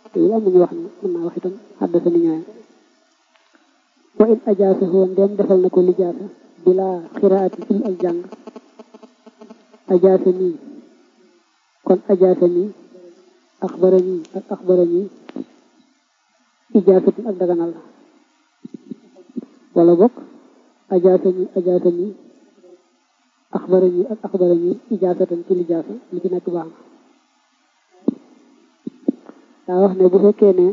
te wul am nañu wax ne mën naa wax itam xaddasa ni ñooyam wa in ajaasa hoo ndem defal na ko lijaasa bila xiraati ci ak jàng ajaasa nii kon ajaasa nii axbara nii ak axbara nii ijaasatin ak daganal la wala bokk ajaasa nii ajaasa nii axbara nii ak axbara nii ijaasatan ci lijaasa li ci nekk baax na daa wax ne bu fekkee ne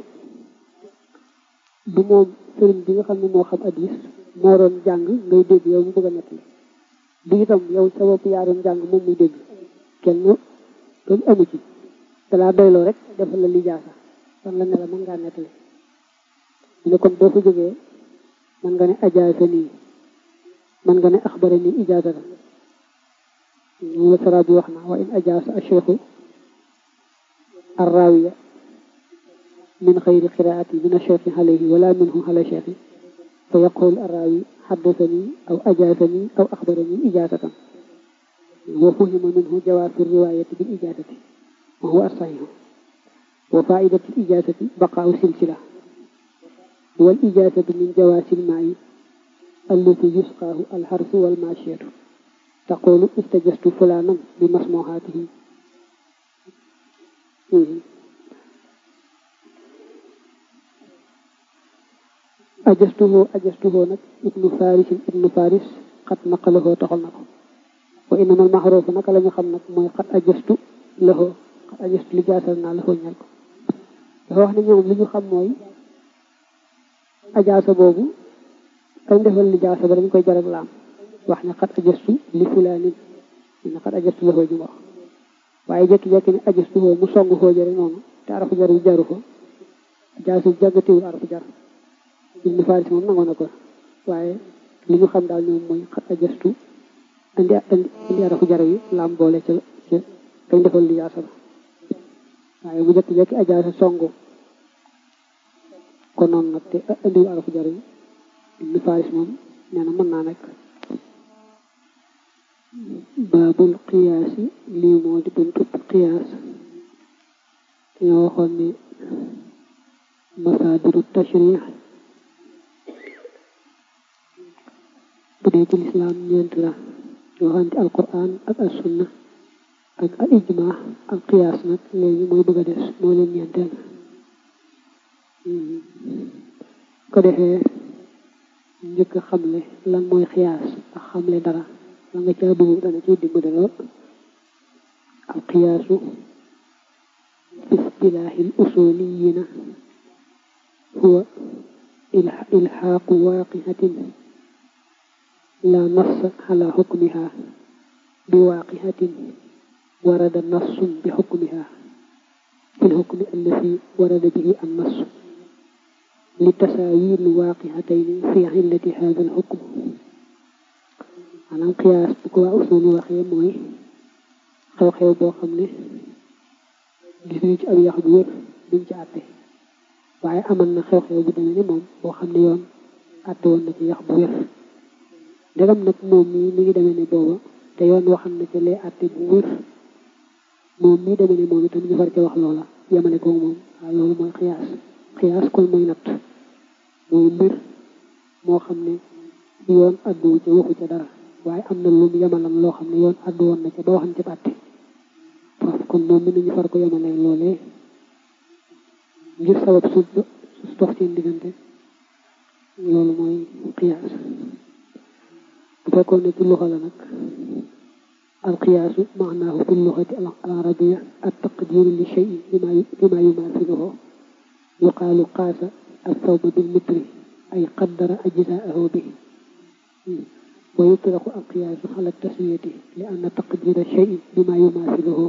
du moom sëriñ bi nga xam ne moo xam addis moo doon jàng ngay dégg yow mu bëgg a nettali du itam yow sa bopp yaa doon jàng moom muy dégg kenn loolu amu ci dalaa doyloo rek defal la lijaasa kon la ne la mën ngaa nettali mu ne kon boo fa jógee mën nga ne ajaasa nii mën nga ne axbara nii ijaasata moom la sara bi wax na wa in ajaasa acheikhu arrawiya min xayri qiraati min acheikhi alayhi wala minhu ala cheikhi fa yaqul arrawi xaddasani aw ajaasani aw axbarani ijaasatan wa fuhima minhu jawaasu riwaayati bil ijaasati wa huwa asaxihu wa faidatu ijaasati baqaau silsila wal ijaasatu min jawaasi lmaayi allati yusqaahu alxarsu walmaashiyatu taqulu istajastu fulaanan bi masmuhaatihi ajastuhoo ajastuhoo nag ibnu farisin ibnu faris xat naqalahoo toxal na ko wa inamal maxroofu naka la ñu xam nag mooy xat ajastu lahoo xat ajastu li jaasal naa lahoo ñal ko dafa wax ne ñoom li ñu xam mooy ajaasa boobu kañ defal li jaasa ba dañ koy jarag laam wax ne xat ajastu li fulaanin ne xat ajastu lahoo ñu wax waaye jekki-jekki ne ajastu hoo mu song hoo jëre noonu te arafu jar yu jaru ko jaasi jàggatiwul arafu jar ibnu faris moom nangoon na ko waaye li ñu xam daal ñoom mooy xat ajastu indi indi arafu jar yi laam boole ca ca kañ defal li jaasa ba waaye mu jekki-jekki ajaasa songu ko noonu nag te indiwul arafu jar yi ibnu faris moom nee na mën naa nekk baabul qiyaasi lii moo di buntu qiyaas dañoo waxoon ni masaadiru tashrih bu dee ci lislaam ñeent la ñoo xam ci alquran ak as sunna ak al ijma ak qiyaas nag léegi mooy bëgg a des moo leen ñeenteel ko defee njëkk a xamle lan mooy qiyaas ak xamle dara la nga caa dugg dana ci dimbali lool al qiyaasu fi istilaahi al usuliyiina huwa ilxaaqu waaqiatin la nass ala xukmiha bi waaqiatin warada nassun bi xukmiha fi lxukmi allati warada bihi an nass li tasaawi l waaqiatayni fi illati hada al xukm maanaam qiyaas bu ko waa usul yi waxee mooy xew-xew boo xam ne gis nañu ci ab yax bu wér duñ ci àtte waaye amal na xew-xew bu demee ni moom boo xam ne yoon àtte woon na ci yax bu wér ndegam nag moom mii mi ngi demee ne booba te yoon waxam na ci lee àtte bu wér moom mii demee ne moom itam ñu far ca wax loola yemale ko moom waaw loolu mooy xiyaas xiyaas kon mooy natt mooy mbir moo xam ne yoon àdduwu ca waxu ca dara waaye am na lu mu yemalam loo xam ne yoon àddu woon na ca ba waxam ca àtte parce que moom mi nañu far ko yemale loolee ngir sabab su su dox seen diggante loolu mooy qiyaas bu fekkoon ne ci luxa la nag alqiyaasu maanaahu fi luxati al arabiya at taqdiru li shay bima bima yumaasiluhu yuqaalu qaasa althawba bil mitri ay qaddara ajzaahu bi wa yutlaqu alqiyaasu ala taswiyati li anna taqdira shay bima yumaasiluhu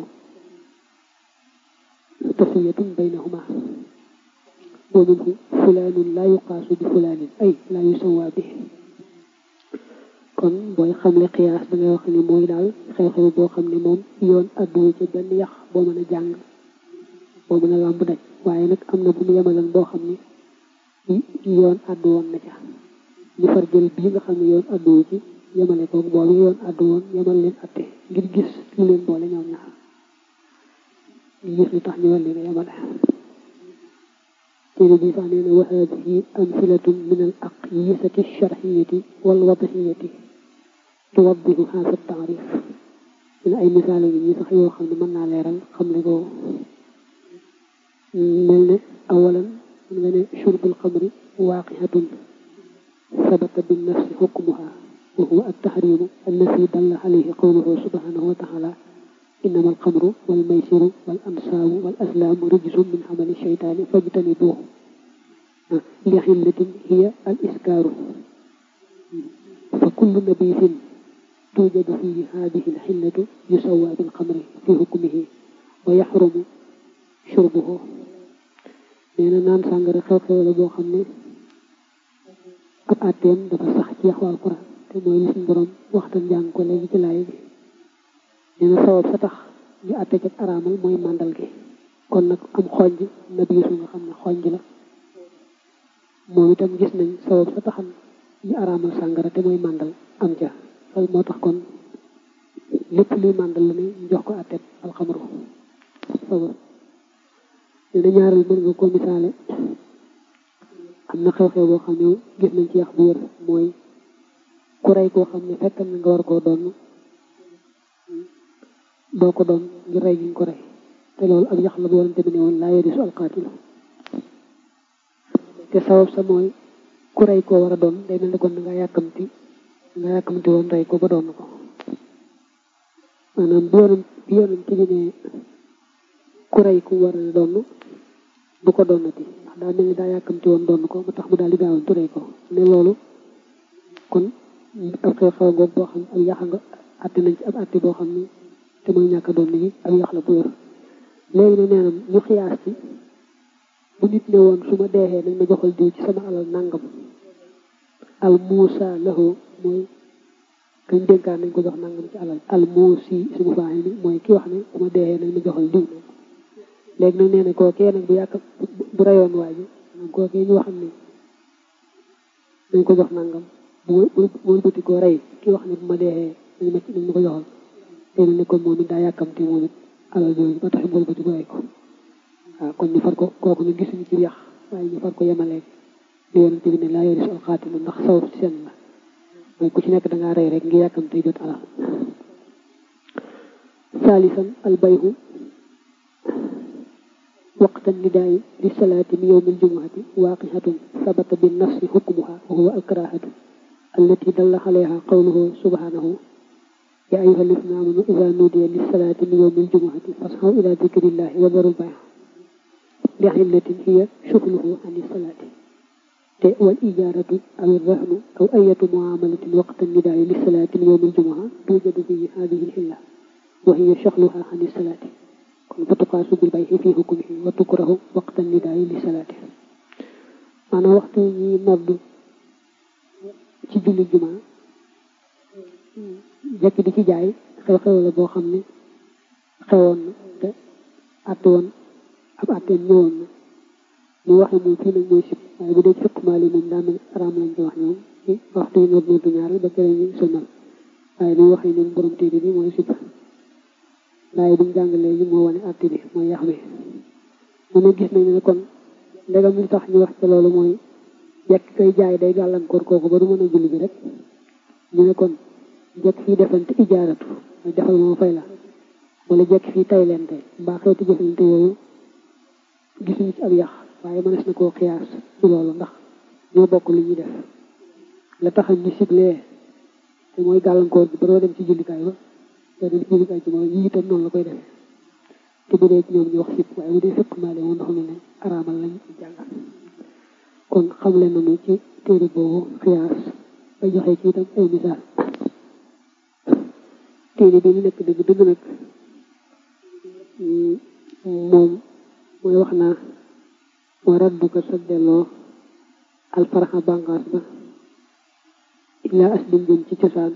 taswiyatun baynahuma wa minhu fulaanun laa yuqaasu bi fulaanin ay laa yusawaa bi kon booy xamle xiyaas da ngay wax ni mooy daal xew-xew boo xam ne moom yoon àdduwu ci benn yax boo mën a jàng boo mën a làmb daj waaye nag am na bu mu yemalan boo xam ne yoon àddu woon na ca ñu far jël bii nga xam ne yoon àdduwu ci yemale ko boobu yoon àddu woon yemal leen atte ngir gis lu leen boole ñoom ñaar ngir gis li tax ñu war leen a yemale téere bi sax nee na wa haadihi amsilatun min al aqyisati alsharxiyati walwadxiyati tuwaddihu haasa taarif dina ay misaal ngi ñi sax yoo xam ne mën naa leeral xam ne ko mel ne awalan mën nga ne shurbul xamri waaqiatun sabata binnafsi xukmuha wa huwa altaxrimu allati dalla alayhi qawluhu subhanahu wa taala innama alxamru walmaysiru wal ansaabu wal aslaamu rijsun min xamali sheytaani fajtanibuuhu li xillatin hiya al iskaaru fa kullu nabisin توجد فيه هذه الحلة يسوى بالخمر في حكمه ويحرم شربه nee na naan sàngara xew-xew la boo xam ne ab àtteem dafa sax ci yaxu alquran te mooy li suñ borom waxtaan jàng ko léegi ci laay bi nee na sabab sa tax ñu àtte ci araamal mooy màndal gi kon nag am xonj na biisu nga xam ne xonj la moom itam gis nañ sabab sa taxam ñu araamal sàngara te mooy màndal am ja loolu moo tax kon lépp luy màndal la ne ñu jox ko àtteeb alxamru sabab nee na ñaareel mën nga ko misaale am na xew-xew boo xam ne gis nañ ci yax bu wér mooy ku rey koo xam ne fekk na nga war koo doon doo ko doon ngir rey gi nga ko rey te loolu ak yax la bu warante bi ne woon laa yarisu alqaatilu te sabab sa mooy ku rey koo war a doon day mel ne kon nga yàkkamti nga yàkkamti woon rey ko ba doon ko maanaam bi yoonam bi yoonam ci bi ne ku rey ku war a doon du ko doonati ndax daa mel ni daa yàkkamti woon doon ko ba tax mu daal di gaawantu rey ko ne loolu kon ab xew-xew ngoog boo xam ak yax nga àtte nañ ci ab àtte boo xam ni te mooy ñàkk a doon gi ak yax la bu wér léegi ne neenam ñu xiyaas ci bu nit ne woon su ma deexee nañ ma joxal diw ci sama alal nangam al muusa lahu mooy kañ dénkaan nañ ko jox nangam ci alal al muusi sumu faaxi ni mooy ki wax ne su ma deexee nañ ma joxal diw léegi nag nee na kookee nag bu yàkk bu rayoon waa ji nag kookee ñu waxam ne nañ ko jox nangam bu wëlbati koo rey ki wax ne bu ma deexee nañ ma nañ ma ko joxal léegi ne kon moom it daa yàkkamte moom it alal jooju ba tax mu wëlbati ko rey ko waaw kon ñu far ko kooku ñu gisuñu ci yax waaye ñu far ko yemaleeg li yonent bi ne laa yarisu alxaatilu ndax sawar ci seen la mooy ku ci nekk dangaa rey rek ngi yàkkamte jot alal saalisan albayhu waqta nidaayi li salaati min yowmi aljumuati waaqihatun sabata bi nafsi xukmuha wa huwa alkarahatu allati dalla alayha qawluhu subhanahu ya ayuha alladina amanu ida nudiya li salaati min yowmi aljumuati fasxaw ila dikrillahi wa daru lbay li xillatin hiya shughluhu an salaati te wal ijaaratu aw irrahnu aw ayatu muamalatin waqta nidaayi li salaati min yowmi aljumua tuujadu fi hadihi alxilla wa hiya shughluha an salaati kon fa tuqaasu bil bay'i fi hukmihi wa tukrahu waqta nidaayi li salaati maanaam waxtu yi ñuy noddu ci julli juma jekk di ci jaay xew-xew la boo xam ne xewoon na te àtte woon ab àtteem ñëwoon na ñu waxe moom fii nag mooy sib waaye bu dee ci fiq maali moom daa mel araam lañ ci wax ñoom ci waxtu yi nodd noddu ñaar ba kere ñu sëlmal waaye li waxee ñoom borom téere bi mooy sib waaye buñ jàng léegi moo wane àtte bi mooy yax bi mu ne gis nañu ne kon ndegam li tax ñu wax ci loolu mooy jekk koy jaay day gàllankoor kooku ba du mën a julli bi rek ñu ne kon jekk fii defante ijaaratu mooy defal moo fay la wala jekk fii tay lente mbaa xeeti jëflante yooyu gisuñu ci ab yax waaye mënees na koo xiyaas ci loolu ndax ñoo bokk li ñuy def la tax ñu siblee te mooy gàllankoor bi ba doo dem ci jullikaay ba te dem ci jullikaay ci moom yi itam noonu la koy defee te bu dee ci ñoom ñu wax sib waaye bu dee fekk maale moom ndax mu ne araamal lañ jàngal kon xamle nañu ci téere boobu xiyaas ba joxe ci itam ay misaal téere bi ñu nekk dëgg dëgg nag moom mooy wax naa wa radduka sa delloo alfaraxa bàngaas ba illaa aslin jëm ci cosaan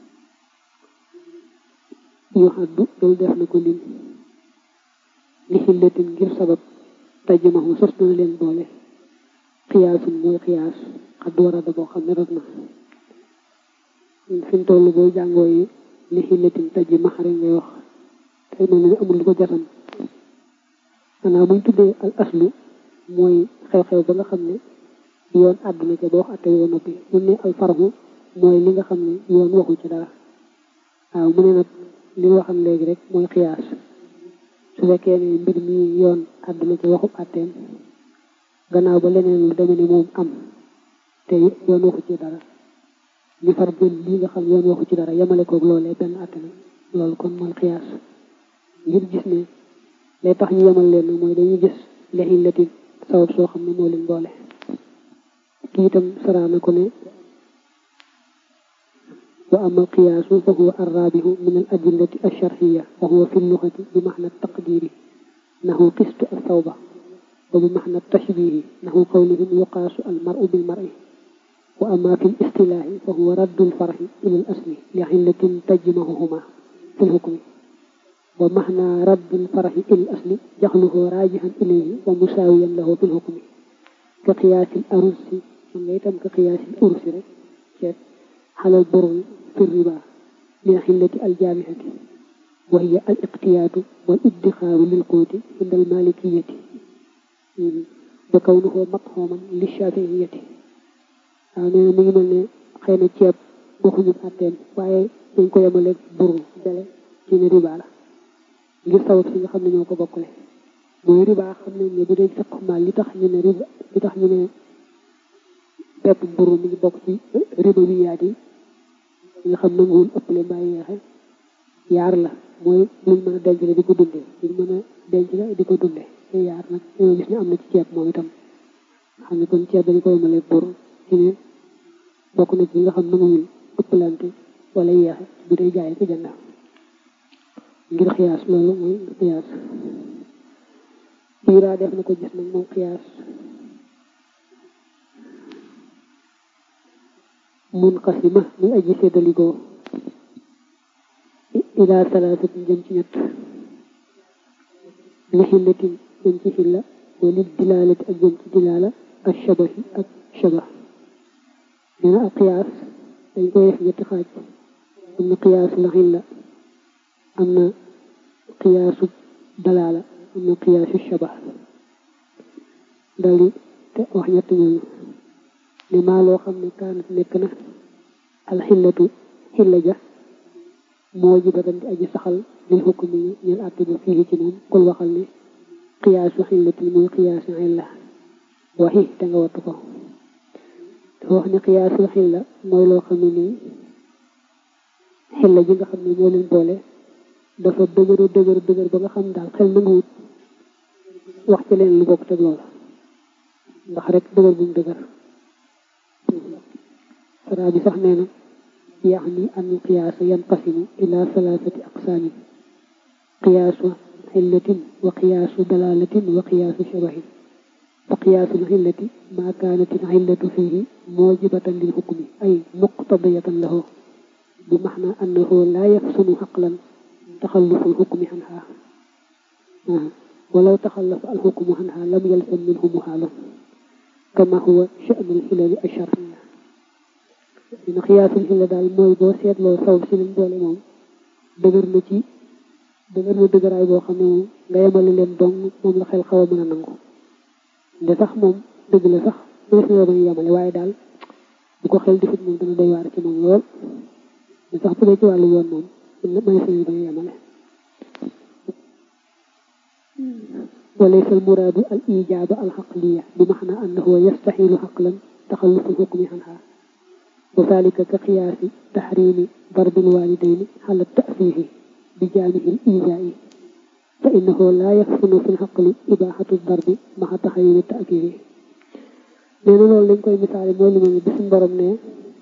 yoo xaddu loolu def na ko lim li xillatin ngir sabab tajmahu sos dana leen boole xiyaasun mooy xiyaas xaddu warada boo xam ne rot na fi mu toll boo jàngoo yi li xillatin tajji maxare ngay wax te mel ne amul lu ko jatam maanaam buñ tuddee al aslu mooy xew-xew ba nga xam ne yoon àdduna ca ba wax atte woo noppi mu ne al farhu mooy li nga xam ne yoon waxu ci dara waaw mu ne nag li nga waxam léegi rek mooy xiyaas su fekkee ne mbir mi yoon àdduna ca waxub atteem gannaaw ba leneen lu demee ni moom am te yoon waxu ci dara ñu far jël lii nga xam yoon waxu ci dara yemale koog loolee benn atte na loolu kon mooy xiyaas ngir gis ne lay tax ñu yemal leen mooy dañuy gis lexin lati sabab soo xam ne moo leen boole kii itam saraana ko ne wa ama alqiyaasu fa huwa arrabihu min al adillati alsharxiya wa huwa fi lluxati bi maxna taqdiri nahu qistu alsawba wa bi maxna tashbihi nahu qawlihim yuqaasu almaru bilmari wa ama fi listilaahi fa huwa raddu lfarxi ila al asli li xillatin tajmahuhuma fi lxukmi wa maxna raddu lfarxi ila al asli jaxluhu raajihan ilayhi wa musaawiyan lahu fi lxukmi ka qiyaasi al arusi man nga itam ka qiyaasi al ursi rek ceeb xalal borul fi riba min xillati aljaamihati wa hiya al iqtiyaatu wal iddixaaru lil quuti inda al malikiyati wa kawnuhu matxooman li shafiyati waaw nee na mi ngi mel ne xëy na ceeb waxuñu àtteem waaye dañ ko yemaleeg buru jale ci ne riba la ngir sabab si nga xam ne ñoo ko bokkale mooy riba xam nañ ne bu dee fiq maal li tax ñu ne riba li tax ñu ne pepp buru mi ngi bokk ci riba wi yaat yi nga xam nanguwul ëppale mbaa yeexe yaar la mooy luñ mën a denc la di ko dundee luñ mën a denc la di ko dundee te yaar nag ñoo gis ne am na ci ceeb moom itam xam ne kon ceeb dañu ko yemale buru ci ne bokk na ci nga xam nanguwul ëppalante wala yeexe bu dee jaay ko jënd ngir xiyaas loolu mooy xiyaas biiraa def na ko gis nag moom xiyaas munqasima muy aji séddalikoo ila salaasatin jëm ci ñett li xillatin jëm ci xilla wali dilaalati ak jëm ci dilaala ak shabahi ak shabah nee na ak xiyaas dañ koy def ñetti xaaj am na xiyaasu la xilla am na xiyaasu dalaala am na xiyaasu shabah dali te wax ñett ñooñu ne maa loo xam ne kaanat nekk na alxillatu xilla ja moo jibatan di aji saxal lil xukmi ñel àtte ba fii ci moom kul waxal ne xiyaasu xillati mooy xiyaasu xilla waxi te nga wattu ko dafa wax ne xiyaasu xilla mooy loo xam ne nii xilla ji nga xam ne moo leen boole dafa dëgëru dëgër dëgër ba nga xam daal xel nanguwut wax ci leen lu bokk teg loola ndax rek dëgër bu mu dëgër saraa bi sax nee na yaxni an qiyaasa yanqasimu ila salaasati aqsaamin qiyaasu xillatin wa qiyaasu dalaalatin wa qiyaasu shabahin fa qiyaasu lxillati maa kaanat alxillatu fiihi moojibatan lil xukmi ay muqtadiyatan lahu bi maxna annahu laa yafsunu xaqlan taxallufu alxukmi xanhaa walaw taxallafa alxukmu xanhaa lam yalzam minhu muxaalu kama huwa sha'nu alxilali alsharciya dina xiyaasul xilla daal mooy boo seetloo saw si leen boole moom dëgër na ci dëgër na dëgëraay boo xam ne moom nga yemale leen dong moom la xel xaw a mën a nangu nde sax moom dëgg la sax mënees na bañ yemale waaye daal bu ko xel defut moom dana doy waar ci moom lool nde sax bu dee ci wàllu yoon moom mënees na bañ yemale وليس المراد الإيجاب العقلية بمعنى أنه يستحيل عقلا تخلف الحكم عنها وذلك كقياس تحريم ضرب الوالدين على التأفيه بجانب الإيذاء فإنه لا يحسن في العقل إباحة الضرب مع تحريم التأكيد nee na loolu lañ koy misaale mooy li ma bi suñ borom ne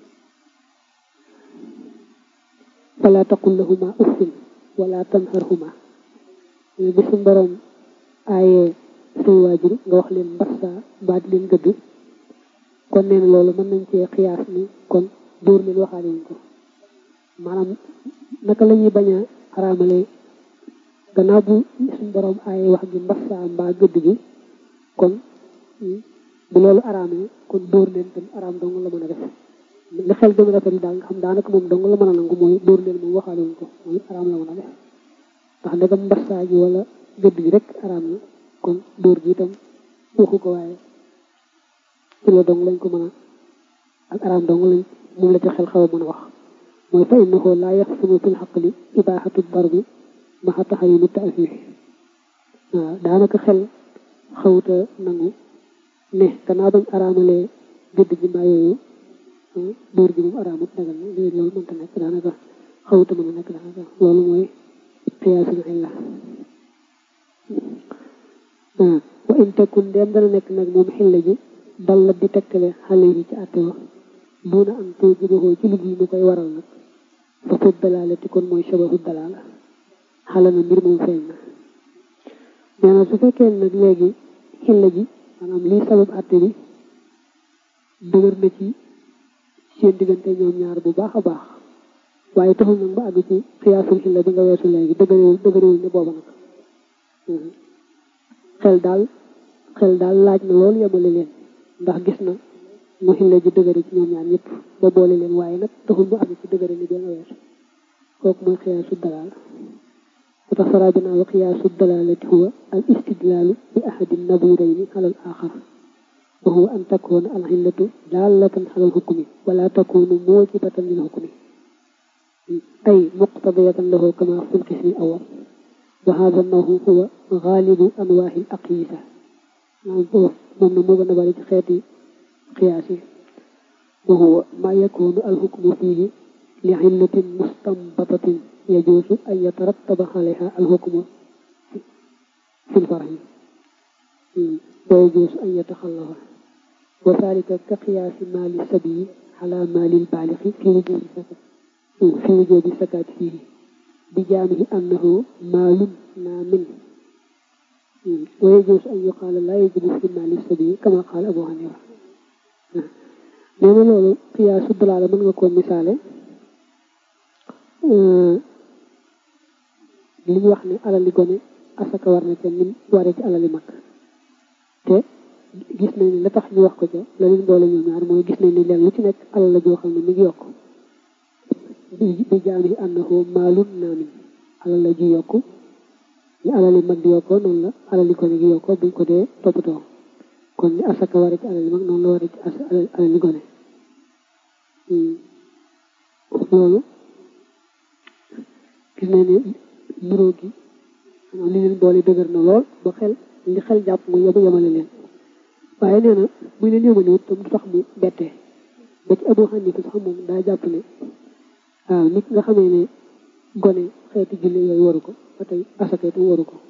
fala taqul lahuma uffin wala tanharhuma bi suñ borom aaye say waajur nga wax leen mbassa mbaa di leen gëdd kon nee na loolu mën nañ cee xiyaas ni kon dóor leen waxaale wuñ ko maanaam naka la ñuy bañ a xaraamale gannaaw bu suñ borom aaye wax gi mbassa mbaa gëdd gi kon bu loolu araamee kon dóor leen tam araam dong la mën a def li xel gën a rafet daal nga xam daanaka moom dong la mën a nangu mooy dóor leen moom waxaale wuñ ko mooy araam la mën a def ndax ndegam mbassa gi wala gëdd gi rek araam na kon dóor gi itam waxu ko waaye ci la dong lañ ko mën a ak araam dong lañ moom la ci xel xaw a mën a wax mooy fa innahu laa yaxsunu fil xaqli ibaaxatu darbi maxa taxayuni taafif waaw daanaka xel xawuta nangu ne gannaaw bañ araamalee gëdd ji mbaa yooyu dóor gi moom araamut dagal na léegi loolu mënta nekk daanaka xawuta mën a nekk daanaka loolu mooy xiyaasul illa wa in takun dem dana nekk nag moom xilla ji dal la di tekkale xale yi ci àtte wa duna am too jibahoo ci liggéey mu koy waral nag fa fut dalaale ti kon mooy sababu dalaala xala na mbir moom feeñ na nee na su fekkee nag léegi xilla ji maanaam lii sabab àtte bi dëgër na ci seen diggante ñoom ñaar bu baax a baax waaye taxul nag ba àgg ci xiyaasul xilla bi nga weesu léegi dëgërewul dëgërewul ne booba nag xel daal xel daal laaj na loolu yemale leen ndax gis na mu xilla ji dëgëre ci ñoom ñaar ñëpp ba boole leen waaye nag taxul mu àgg ci dëgëre ni benn weesu kooku mooy xiyaasu dalaal moo tax saraa bi naa wa xiyaasu dalaalati huwa al istidlaalu bi ahadi nadirayni ala al axar wa huwa an takuna al xillatu daalatan ala al xukmi wala takunu muujibatan lil xukmi ay muqtadiyatan lahu kama fi l qismi awal wa hada nahu huwa gaalibu anwaahi al aqyisa moom na moo gën a bari ci xeeti qiyaas yi wa huwa ma yakunu al xukmu fihi li xillatin mustambatatin yajuusu an yatarattaba alayha al xukmu fi l farhi wa yajuusu an yataxallafa wa dalika ka qiyaasi maali sabii ala maali l baalixi fi wujubi sakat fi wujubi sakat fihi bi jaamihi annahu maalun naamin wa yajuusu an yuqaala laa yajibu fi maali sabii kama qaala abu hanifa nee na loolu qiyaasu dalaala mën nga koo misaale li ñu wax ne alali gone asaka war na ca nim waree ci alali mag te gis nañ ne la tax ñu wax ko ca la leen boole ñoom ñaar mooy gis nañ ne leen lu ci nekk alal la joo xam ne mi ngi yokk bi jaam yi ànnahu maalun naamin alal la ji yokku ni alali mag di yokkoo noonu la alali gone gi yokkoo buñ ko dee toppatoo kon ni asaka waree ci alali mag noonu la waree ci alali gone loolu gis nañ ne nuróo gi li leen boole dëgër na lool ba xel li xel jàpp mu yema yemale leen waaye nee na muy leen yemale wut tam du tax mu bettee ba ci Abu Hanifa sax moom daa jàpp ne waaw nit nga xamee ne gone xeeti julli yooyu waru ko ba tey asaka itam waru ko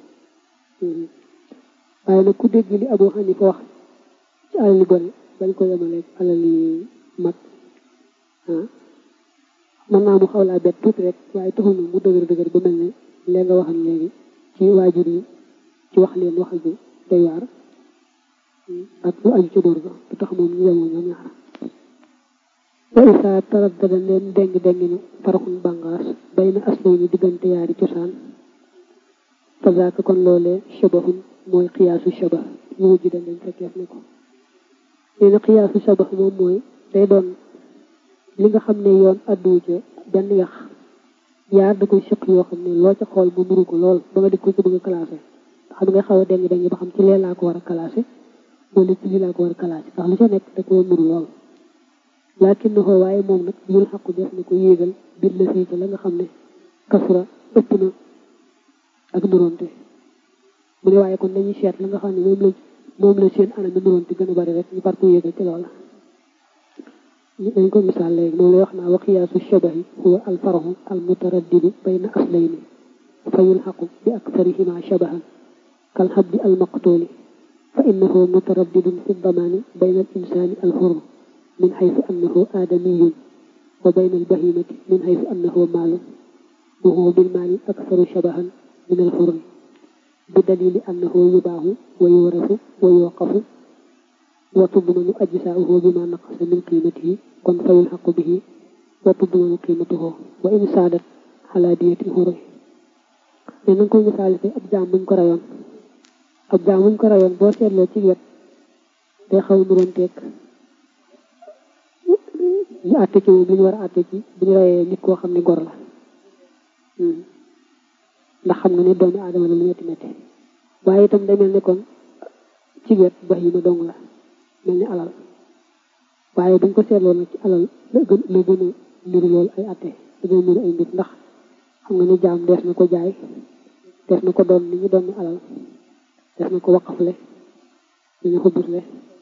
waaye nag ku dégg li Abu Hanifa wax ci alali gone bañ ko yemaleeg alali mag ah mën naa mu xaw laa bett tuuti rek waaye taxul na mu dëgër dëgër ba mel ne lee nga waxal léegi ci waajur yi ci wax leen waxal bi day waar ak lu aju ci dóor ga du tax moom ñu yemoo ñoom ñaar wa isaa taraddada leen deng deng na faraxun bàngaas bay na aslay ni diggante yaari cosaan fa zaaka kon loolee shabahun mooy xiyaasu shabah ñu wujj dañ leen fekkeef ne ko nee na xiyaasu shabah moom mooy day doon li nga xam ne yoon addu ca benn yax yaar da koy sëq yoo xam ne loo ca xool mu nuru ko lool ba nga di ko ci bëgg a classé xam nga xaw a deng deng ba xam ci lee laa ko war a classé wala ci lii laa ko war a classé ndax lu ca nekk da ko nuru lool laakin na ko waaye moom nag yul xaqu def na ko yéegal bir la fii ca la nga xam ne kasura ëpp na ak nuróonte mu ne waaye kon dañuy seet la nga xam ne moom la moom la seen anam nuróonte gën a bari rek ñu far ko yéegal ci loola dañ ko misaal léegi moom lay wax naa wa qiyaasu shabahi huwa alfarahu almutaraddidu bayna aslayni fa yulxaqu bi aktharihima shabahan kal habdi almaqtuli fa innahu mutaraddidun fi damaani bayna al insani alxur min xaytu annahu aadamiyun wa bayna albahimati min xaytu annahu maalun wa huwa bilmaali aktharu shabahan min alxurri bi dalili annahu yubaahu wa yuwarasu wa yuwaqafu wa tudmanu ajsaauhu bima naqasa min qiimatihi kon fa yulxaqu bihi wa tudmanu qiimatuhu wa in saadat ala diyatil xurri mais na nga koy misaal te ab jaam buñ ko rayoon ab jaam buñ ko rayoon boo seetloo ci wet day xaw nuroon teeg ñu àtte ci moom li ñu war a àtte ci bu ñu rayee nit koo xam ne gor la ndax xam nga ne doomi aadama la lu metti metti waaye itam day mel ne kon ci wet bax yi ma dong la mel ni alal waaye buñ ko seetloo nag ci alal la gën la gën a niru loolu ay atte la gën a niru ay mbir ndax xam nga ni jaam dees na ko jaay dees na ko doon ni ñu doon ni alal dees na ko waqafle dañu ko busle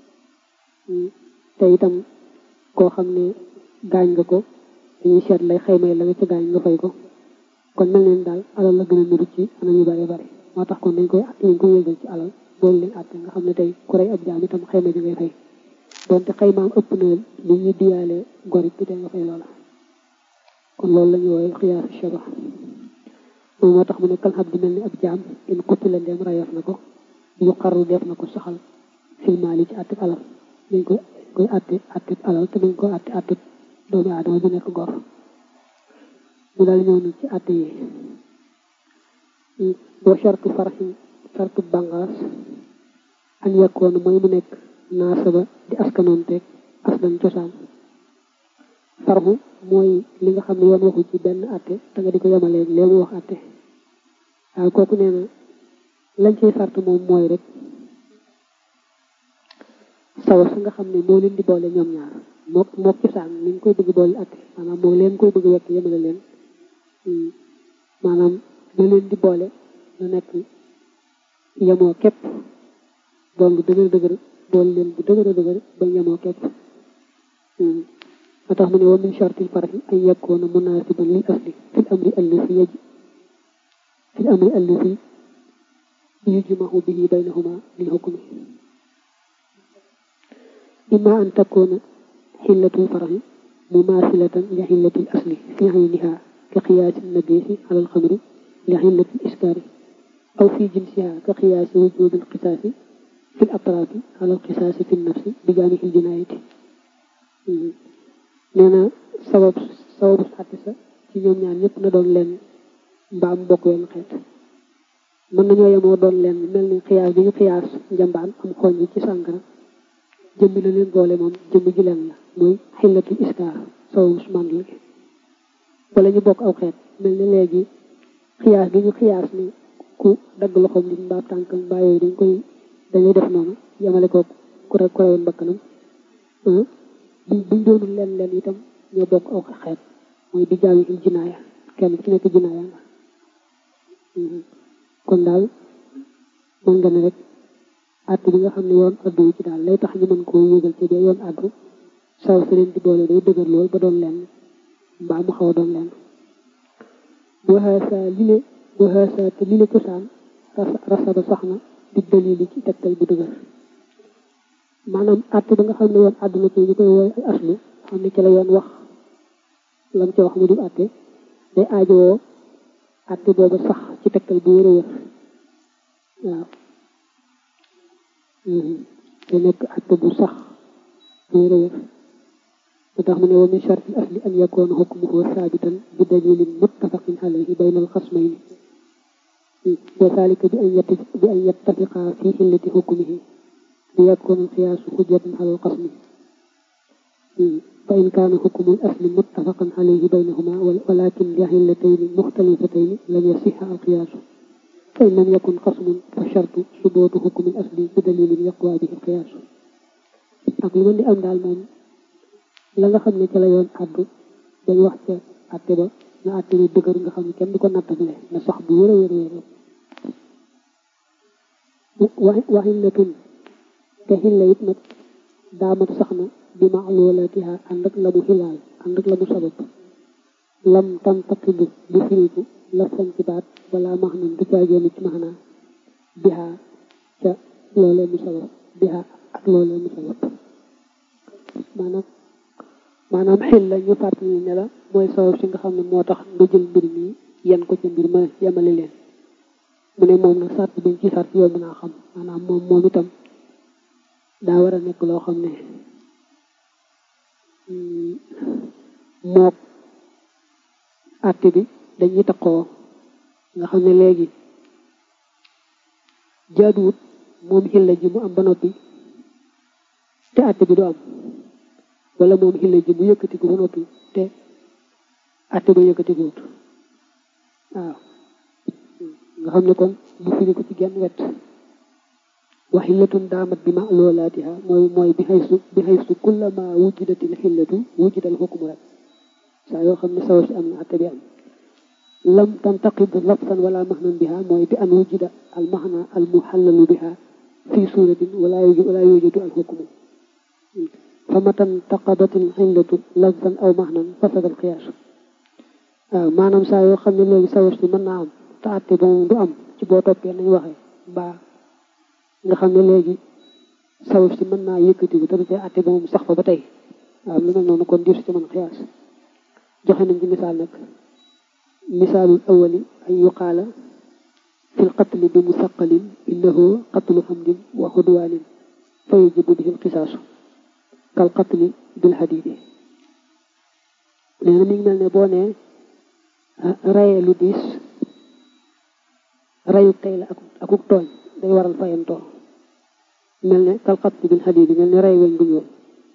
te itam koo xam ne gaañ nga ko dañuy seet lay xaymay la nga ca gaañ nga fay ko kon mel neen daal alal la gën a niru ci anam yu bare bare moo tax kon dañ koy dañ koy yëgal ci alal boolu leen àtte nga xam ne tey ku rey ab jaam itam xayma ji ngay fay donte xaymaam ëpp na li ñuy diyaale gorit bi te nga fay loola kon loolu la ñu wooye xiyaasu shaba moom moo tax mu ne kal xab di mel ni ab jaam in kutti la ndeem rayof na ko yu xarru def na ko saxal filmaali ci àtte alal dañ koy koy àtte àtte alal te dañ koy àtte àtte doomu aadama bi nekk gor mu daal ñëw nag ci àtte yi boo shartu farxi shartu bangaas an yakkoon mooy mu nekk naasaba di askanoon teeg aslan cosaan farxu mooy li nga xam ne yoon waxu ci benn àtte te nga di ko yemaleeg lee mu wax àtte waaw kooku nee na lañ ciy sart moom mooy rek sawa sa nga xam ne moo leen di boole ñoom ñaar moo moo cosaan ni ñu koy bëgg boole àtte maanaam moo leen koy bëgg wekk yemale leen maanaam la leen di boole na nekk yemoo képp doon bu dëgër dëgër boole leen bu dëgër dëgër ba yemoo képp moo tax mu ne wa min shartil farhi an yakuna munasiban lil asli fil amri allati yaj fil amri allati yujmahu bihi baynahuma lil hukmi imma an takuna xillatul farhi mumasilatan li xillatil asli fi ayniha ka qiyaasi nabisi ala alxamri li xillatil iskaari aw fi jinsiha ka qiyaasi wujudi alqisaasi fi l atrafi ala alqisaasi fi nafsi bi jaanihi ljinaayati nee na sabab sababu àtte sa ci ñoom ñaar ñëpp na doon leen mbaam bokk wenn xeet mën nañoo yemoo doon leen mel ni xiyaas bi ñu xiyaas njambaan am xooñ yi ci sàngara jëmmi la leen boole moom jëmmi ji leen la mooy xillatul iskaar sababu mandal gi wala ñu bokk aw xeet mel ni léegi xiyaas bi ñu xiyaas ni ku dagg loxoom nit mbaa tànkam mbaa yooyu dañ koy dañuy def noonu yemale ko ku rek ku rewoon bakkanam buñ buñ doonul leen leen itam ñoo bokk aw xeet mooy di jaawi il jinaaya kenn ci nekk jinaaya nga kon daal mën nga ne rek àtt bi nga xam ne yoon addu ci daal lay tax ñu mën koo yëgal ci bee yoon addu saw si leen di boole day dëgër lool ba doon leen mbaa mu xaw a doon leen waxaasa lile waxaasa te lile cosaan rasaba sax na di dalili ci tegtal bu dëgër maanaam àtte ba nga xam ne yoon àdduna ci ñu koy wooy ay aslu xam ne ci la yoon wax lam ci wax mu di àtte day aajowoo àtte booba sax ci tegtal bu wér a wér waaw te nekk àtte bu sax bu wér a wér moo tax mu ne wa min sharti asli an yakuna hukmuhu saabitan bi dalilin muttafaqin alayhi bayna alxasmayni wa zalika bi an bi an yattafiqa fi xillati hukmihi li yakuna alqiyaasu xujjatan ala alqasmi fa in kaana hukmu al-asli muttafaqan alayhi baynahuma walakin li xillatayni muxtalifatayni lam yasixa alqiyaasu fa in lam yakun qasmun fa shartu subuutu hukmi al-asli bi dalilin yaqwa bihi alqiyaasu ak lu mën di am daal moom la nga xam ne ca la yoon àddu dañ wax ca àtte ba na àtte bi dëgër nga xam ne kenn du ko nattable na sax bu wér a wér wér wa xillatun te xilla it nag daamat sax na bi ma'lulatiha ànd ak la mu xilaal ànd ak la mu sabab lam tam taqibu bu firiku la sañ ci baat wala max nan du caageenu ci maxnaa biha ca loolee mu sabab biha ak loolee mu sabab maanaam maanaam xil la ñu fàttali ne la mooy sabab si nga xam ne moo tax nga jël mbir mi yen ko ci mbir ma yemale leen mu ne moom nag sart biñ ci sart yomb naa xam maanaam moom moom itam daa war a nekk loo xam ne mook àtte bi dañuy takkoo nga xam ne léegi jaaduwut moom xilla ji mu am ba noppi te àtte bi du am wala moom xilla ji mu yëkkati ko ba noppi te àtte ba yëkkati ko wut waaw nga xam ne kon bu firi ko ci genn wet wa xillatun daamat bi ma'lulaatiha mooy mooy bi xaysu bi xaysu kullama wujidatil xillatu wujidal xukmu rek saa yoo xam ne sabab si am na atte bi am lam tantaqid lafsan wala maxnan biha mooy bi an wujida al maxna al muxallalu biha fi suratin wala wala yujadu al xukmu fa matan taqadatil xillatu lafsan aw maxnan fasada al qiyaas waaw maanaam saa yoo xam ne léegi sabab si mën naa am te atte ba moom du am ci boo toppee nañ waxee mbaa nga xam ne léegi sabab si mën naa yëkkati bu te du tee atte ba moom sax fa ba tey waaw lu mel noonu kon diir si ci mën xiyaas joxe nañ ci misaal nag misaalul awali ay yuqaala fil qatli bi musaqalin innahu qatlu xamdin wa xudwaanin fa yajibu bihi lqisaasu kal qatli bil hadidi nee na mi ngi mel ne boo nee rayee lu diis rayu tey la ak akuk tooñ day waral fayantoo mel ne kal qatli bil hadidi mel ne ray weñ bu ñuul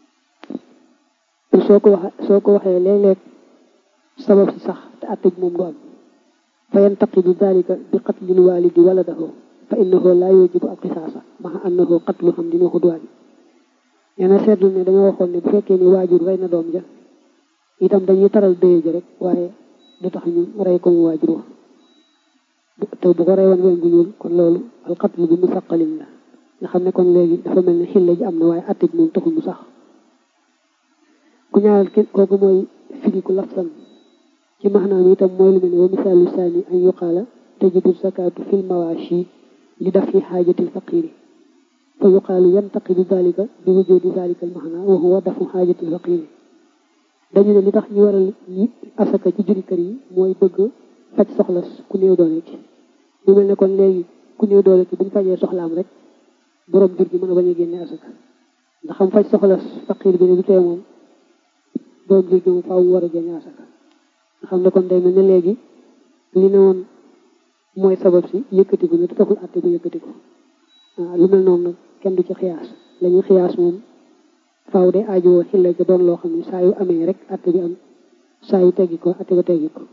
soo ko waxe soo ko waxee léeg-léeg sabab si sax te atte bi moom du am fa yantaqidu dalika bi qatlil walidi waladahu fa innahu la yujibu al qisaasa maa annahu qatlu hamdin wa xudwaani nee na seetlu ne dañoo waxoon ne bu fekkee ni waajur rey na doom ja itam dañuy taral dëye ja rek waaye du tax ñu rey ko mu waajur wa te bu ko rey woon weñ gu ñuul kon loolu al qatlu bi musaqalin la nga xam ne kon léegi dafa mel ne xilla ji am na waaye atte bi moom taxul mu sax ku ñaareel ki kooku mooy firiku lafsan ci maxnaam itam mooy lu mel ne wa misaalu saani an yuqaala tajibu zakaatu fil mawaashi li daf fi xaajatil faqiri fa yuqaalu yantaqidu dalika bi wujudi dalika al maxna wa huwa dafu xaajatil faqiri dañu ne li tax ñu waral ñi asaka ci juri kër yi mooy bëgg faj soxla ku néew doole ci mu mel ne kon léegi ku néew doole ci buñ fajee soxlaam rek borom jur gi mën a bañ a génne asaka ndax xam faj soxla faqir bi ne du tee moom borom jur gi moom faaw war a génne asaka nga xam ne kon day mel ne léegi li ne woon mooy sabab si yëkkatiku ne te taxul atte bu yëkkatiku waaw lu mel noonu nag kenn du ci xiyaas la ñuy xiyaas moom faaw day aajowoo xilla ja doon loo xam ne saa yu amee rek atte bi am saa yu teggi ko atte ba teggi ko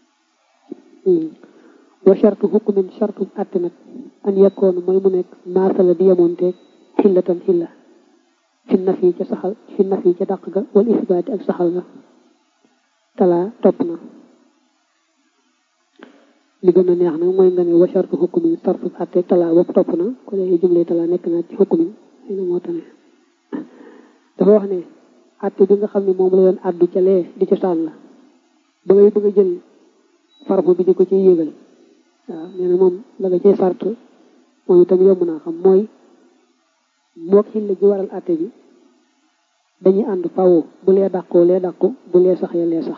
wa shartu hukmin shartu atte nag an yakkoon mooy mu nekk maasala di yemoonteeg xillatan xilla fi naf yi ca saxal fi naf yi ca dàq ga wal isbaati ak saxal ga talaa topp na li gën a neex nag mooy nga ne wa shartu hukmin sartu atte talaa bopp topp na ko léegi jumle talaa nekk naa ci hukmin xëy na moo tane dafa wax ne atte bi nga xam ne moom la doon addu ca lee di cosaan la ba ngay bëgg a jël farfu bi di ko ciy yéegal waaw nee na moom la nga cay sart moom itam yomb naa xam mooy mook xilla ji waral atte bi dañuy ànd fawo bu lee dàqoo lee dàqu bu lee sax ya lee sax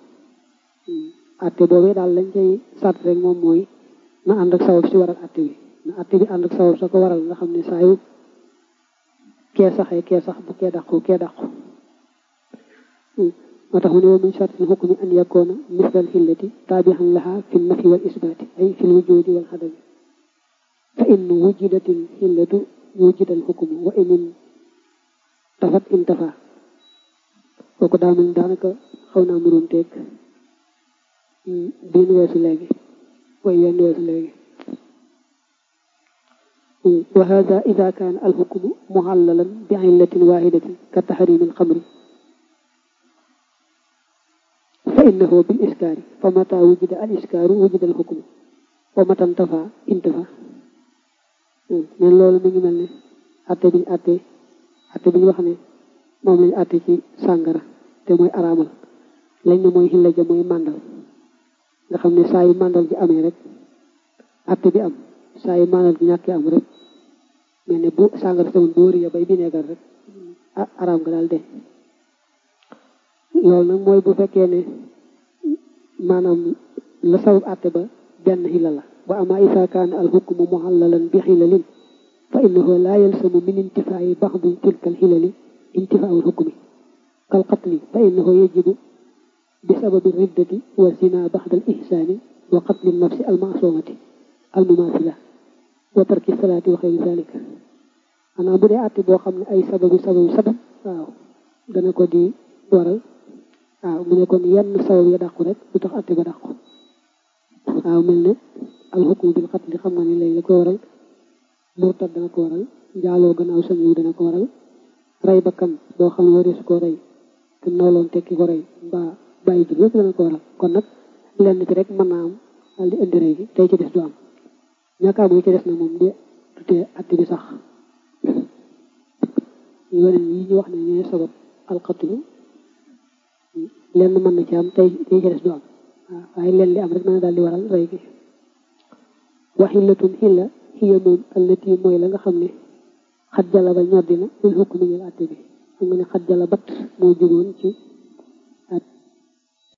atte boobee daal lañ cay sart rek moom mooy na ànd ak sabab si waral atte bi na atte bi ànd ak sabab sa ko waral nga xam ne saa yu kee saxee kee sax bu kee dàqu kee dàqu moo tax mu ne wa min shartil hukmi an yakuna mislal xillati taabihan laha fi nafi wal isbaati ay fi lwujudi wal xadami fa in wujidatil xillatu wujidal hukmu wa in tafat intafa kooku daa mel daanaka xaw naa muroon teeg biin weesu léegi way wenn weesu léegi wa hada ida kaana alxukmu muhallalan bi illatin wahidatin ka tahrimi alxamri fa innahu bil iskaari fa mata wujida al iskaaru wujida alxukmu wa mata intafa intafa neen loolu mi ngi mel ne atte biñ atte atte bi ñu wax ne moom lañu atte ci sàngara te mooy araamal lañ ne mooy xilla ja mooy màndal nga xam ne saa yu màndal ji amee rek atte bi am saa yu màndal ji ñàkkee am rek mel ne bu sàngara tamit bu wëri ya bay bineegar rek ah araam nga daal de loolu nag mooy bu fekkee ne maanaam la sabab atte ba benn xilla la wa ama isa kaana al hukmu muhallalan bi xilalin fa innahu la yalsamu min intifaa'i baxdi tilka al xilali intifaa'u al hukmi kal qatli fa innahu yajibu bi sababi riddati wa zina baxda al ihsaani wa qatli nafsi al maasumati al mumaasila wa tarki salaati wa xeyri zalika xanaa bu dee àtte boo xam ne ay sababu sababu sabab waaw dana ko di waral waaw mu ne kon yenn sabab ya dàqu rek du tax àtte ba dàqu waaw mel ne al hukmu bil qatli xam nga ne léegi la ko waral murtad dana ko waral njaaloo gannaaw sañ yu dana ko waral rey bakkan boo xam ne wareesu koo rey te nooloon tekki ko rey mbaa bàyyi jur yëpp dana ko waral kon nag lenn ci rek mën naa am daal di indi rey gi tey ci des du am ñàkk am ci des na moom di tutee atti bi sax yeneen yi ñu wax ne ñooy sabab alxatulu lenn mën na ci am tey tey ci des du am waaw waaye leen li am rek mën na daal di waral rey gi waxillatun xilla xiya moom allati mooy la nga xam ne xat jala ba ñoddi na lil xukk mi ngel àtte bi xam nga ne xat jala bat moo jugoon ci